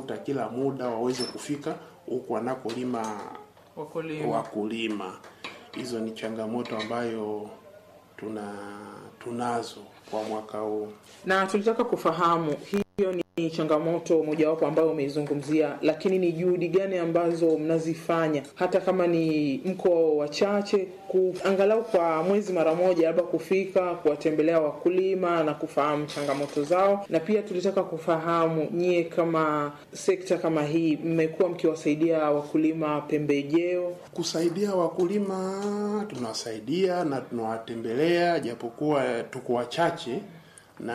kutafuta kila muda waweze kufika huku wanakolima Wakulima. wakulima. Hizo ni changamoto ambayo tuna tunazo kwa mwaka huu. Na tulitaka kufahamu hiyo ni changamoto mojawapo ambayo umeizungumzia, lakini ni juhudi gani ambazo mnazifanya hata kama ni mko wachache, ku, angalau kwa mwezi mara moja, labda kufika kuwatembelea wakulima na kufahamu changamoto zao, na pia tulitaka kufahamu nyie kama sekta kama hii mmekuwa mkiwasaidia wakulima pembejeo Kusaidia wakulima tunawasaidia na tunawatembelea, japokuwa tuko wachache na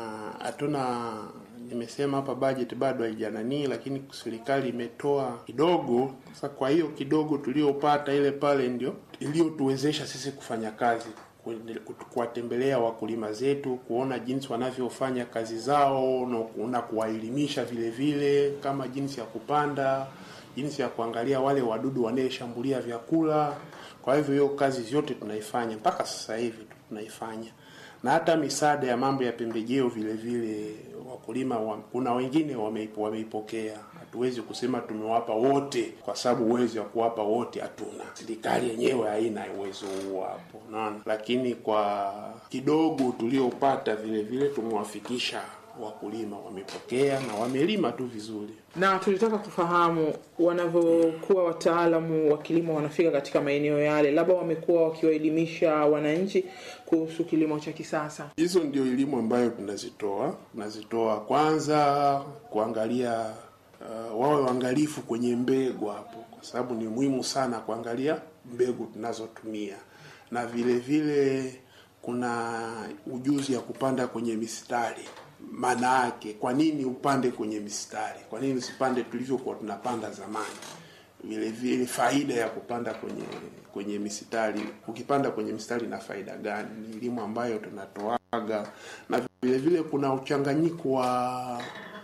hatuna nimesema hapa budget bado haijananii, lakini serikali imetoa kidogo. Sasa kwa hiyo kidogo tuliopata ile pale ndio iliyotuwezesha sisi kufanya kazi kuende- kuwatembelea wakulima zetu, kuona jinsi wanavyofanya kazi zao na, na kuwaelimisha vile vile kama jinsi ya kupanda, jinsi ya kuangalia wale wadudu wanaeshambulia vyakula. Kwa hivyo hiyo kazi zote tunaifanya mpaka sasa hivi tunaifanya, na hata misaada ya mambo ya pembejeo vile vile wakulima wa, kuna wengine wameipo- wameipokea. Hatuwezi kusema tumewapa wote, kwa sababu uwezo wa kuwapa wote hatuna. Serikali yenyewe haina uwezo huo hapo, unaona. Lakini kwa kidogo tuliopata vile vile tumewafikisha wakulima, wamepokea na wamelima tu vizuri. na tulitaka kufahamu wanavyokuwa wataalamu wa kilimo wanafika katika maeneo yale, labda wamekuwa wakiwaelimisha wananchi kuhusu kilimo cha kisasa. Hizo ndio elimu ambayo tunazitoa. Tunazitoa kwanza kuangalia uh, wawe waangalifu kwenye mbegu hapo, kwa sababu ni muhimu sana kuangalia mbegu tunazotumia, na vile vile kuna ujuzi ya kupanda kwenye mistari. Maana yake kwa nini upande kwenye mistari? Kwa nini usipande tulivyokuwa tunapanda zamani? vile vile faida ya kupanda kwenye kwenye mistari. Ukipanda kwenye mistari na faida gani? Ni elimu ambayo tunatoaga, na vile vile kuna uchanganyiko wa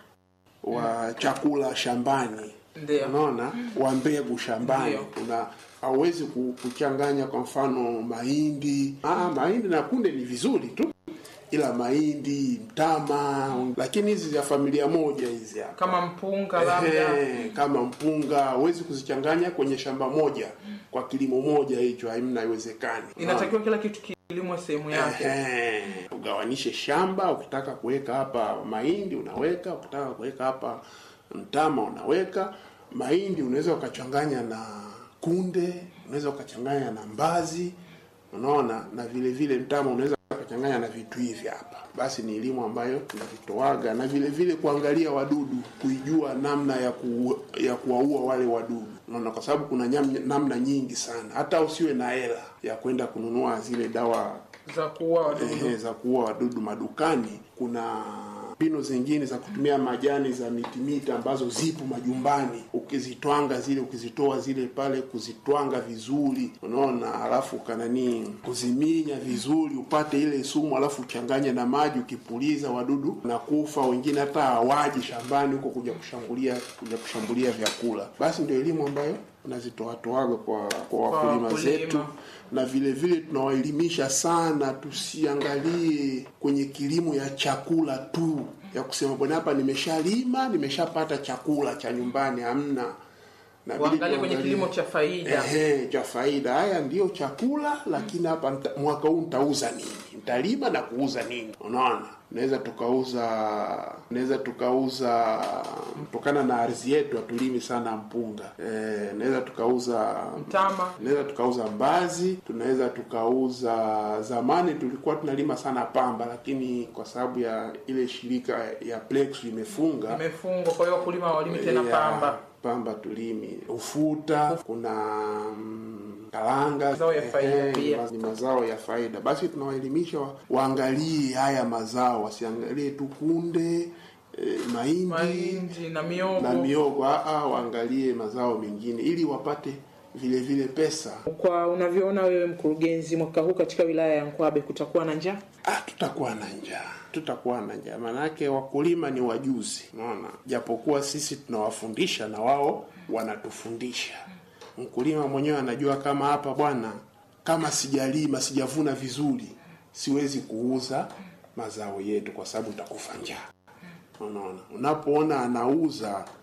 wa chakula shambani, Ndio. unaona, wa mbegu shambani. Ndio. Kuna hauwezi ku- kuchanganya kwa mfano mahindi. Ah, mahindi na kunde ni vizuri tu, ila mahindi, mtama, lakini hizi za familia moja hizi hapa Kama mpunga labda Ehe, kama mpunga huwezi kuzichanganya kwenye shamba moja kwa kilimo moja, hicho hamna, haiwezekani. inatakiwa kila kitu kilimwe sehemu yake. Ehe, ugawanishe shamba. Ukitaka kuweka hapa mahindi unaweka, ukitaka kuweka hapa mtama unaweka. Mahindi unaweza ukachanganya na kunde, unaweza ukachanganya na mbazi, unaona, na vile vile mtama unaweza ukachanganya na vitu hivi hapa. Basi ni elimu ambayo tunavitoaga, na vile vile kuangalia wadudu, kuijua namna ya ku, ya kuwaua wale wadudu, unaona, kwa sababu kuna nyam, namna nyingi sana. Hata usiwe na hela ya kwenda kununua zile dawa za kuua wadudu. ehe, za kuua wadudu madukani. Kuna mbinu zingine za kutumia majani za mitimiti ambazo zipo majumbani, ukizitwanga zile, ukizitoa zile pale, kuzitwanga vizuri, unaona, alafu kanani kuziminya vizuri, upate ile sumu, alafu uchanganye na maji, ukipuliza wadudu na kufa. Wengine hata hawaji shambani huko kuja kushambulia kuja kushambulia vyakula. Basi ndio elimu ambayo unazitoatoaga kwa kwa wakulima wakulima. zetu na vile vile tunawaelimisha sana, tusiangalie kwenye kilimo ya chakula tu, ya kusema bwana, hapa nimeshalima nimeshapata chakula cha nyumbani. Hamna, Na vile Waangalie kwenye tuangalie- kilimo cha faida. Ehe, cha faida. Haya ndiyo chakula, lakini hapa nita- mwaka huu nitauza nini? Nitalima na kuuza nini? Unaona, naweza tukauza naweza tukauza kutokana na ardhi yetu, hatulimi sana mpunga. Eh, naweza tukauza Mtama tunaweza tukauza mbazi, tunaweza tukauza. Zamani tulikuwa tunalima sana pamba, lakini kwa sababu ya ile shirika ya Plex imefunga imefungwa, kwa hiyo wakulima hawalimi tena ya pamba. pamba tulimi ufuta, kuna mm, karanga, Mazao ya faida ehe, pia. ni mazao ya faida. Basi tunawaelimisha wa- waangalie haya mazao, wasiangalie tu kunde eh, mahindi Mahindi na miogo. na miogo, aa, waangalie mazao mengine ili wapate vile vile pesa. Kwa unavyoona wewe mkurugenzi, mwaka huu katika wilaya ya Nkwabe kutakuwa na njaa? Ah, tutakuwa na njaa, tutakuwa na njaa, maanake wakulima ni wajuzi, unaona. Japokuwa sisi tunawafundisha na wao wanatufundisha. Mkulima mwenyewe anajua kama hapa bwana, kama sijalima sijavuna vizuri, siwezi kuuza mazao yetu kwa sababu nitakufa njaa. Unaona, unapoona anauza